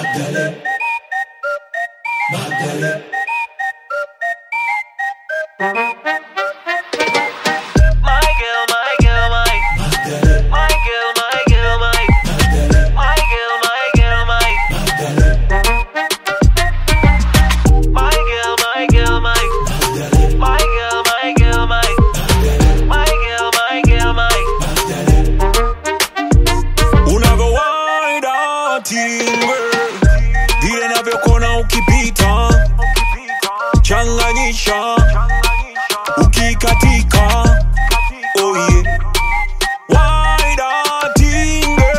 Magdalene. Magdalene. My girl, my girl, my Magdalene. my girl, my girl, my Magdalene. my girl, my girl, my Magdalene. my girl, my girl, my Magdalene. my girl, my girl, my Magdalene. my girl, my girl, my Magdalene. unavyowaida timbe vile navyokona ukipita changanyisha ukikatika oh yeah. Waida tinge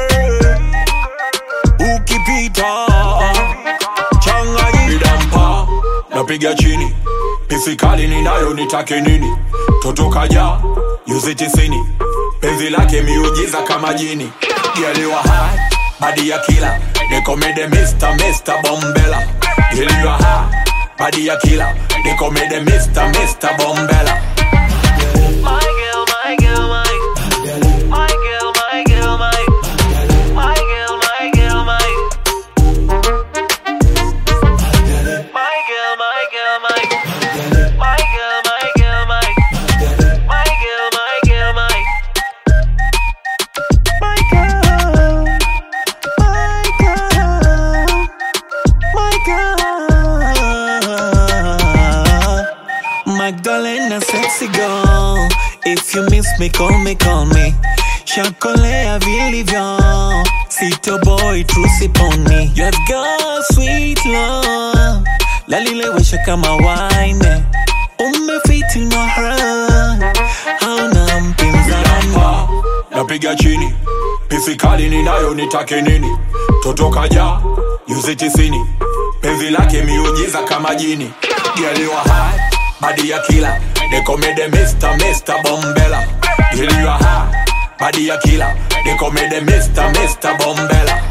ukipita changanyidampa napiga chini pisikali ninayo nitake nini toto kaja yuzi tisini penzi lake miujiza kama jini geliwa hai badi ya kila nikomede Mr. Mr. Bombela geliwa hai badi ya kila nikomede Mr. Mr. Bombela my girl, my girl, my Magdalene. my girl, my girl, my my girl, my girl, my Magdalene. my girl, my girl, my Magdalene. my girl, my girl, my Magdalene. my girl, my girl, my my girl, my girl, my girl. Magdalena sexy girl If you miss me call me call me Shakolea vilivyo Sito boy tusiponi You have got sweet love Lalilewesha kama wine Umefiti na heart Hauna mpinzani napiga chini pisikali ninayo nitake nini toto kaja yuzi tisini penzi lake miujiza kama jini geliwa hai badi ya kila nikomede Mr. Mr. Bombela geliwa hai badi ya kila nikomede Mr. Mr. Bombela